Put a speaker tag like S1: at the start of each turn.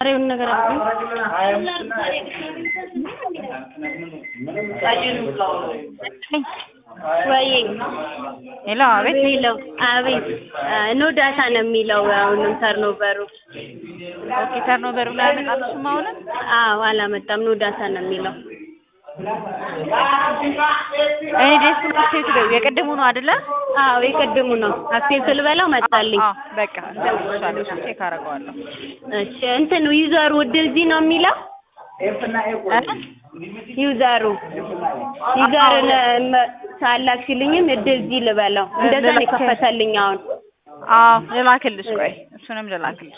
S1: ዛሬውን ነገር ወይ
S2: ሄሎ፣ አቤት።
S1: የሚለው አቤት ኖ ዳታ ነው የሚለው አሁንም ተርኖቨሩ
S2: ኦኬ፣ ተርኖቨሩ ላይ አመጣልሽም አሁንም?
S1: አዎ አላመጣም ኖ ዳታ ነው የሚለው
S2: እኔ ዴስክ አክሴፕት ነው የቅድሙ ነው አይደለ?
S1: አዎ የቅድሙ ነው አክሴፕት ልበለው መጣልኝ
S2: አዎ፣ በቃ እንደውልሻለሁ፣ ቼክ አደርገዋለሁ።
S1: እሺ እንትን ዩዘሩ ወደዚህ ነው የሚለው ዩዘሩ ዩዘርን ሳላክሽልኝም እድልዚህ ልበለው እንደዛ ነው የከፈተልኝ አሁን
S2: አዎ፣ ልላክልሽ። ቆይ እሱንም ልላክልሽ።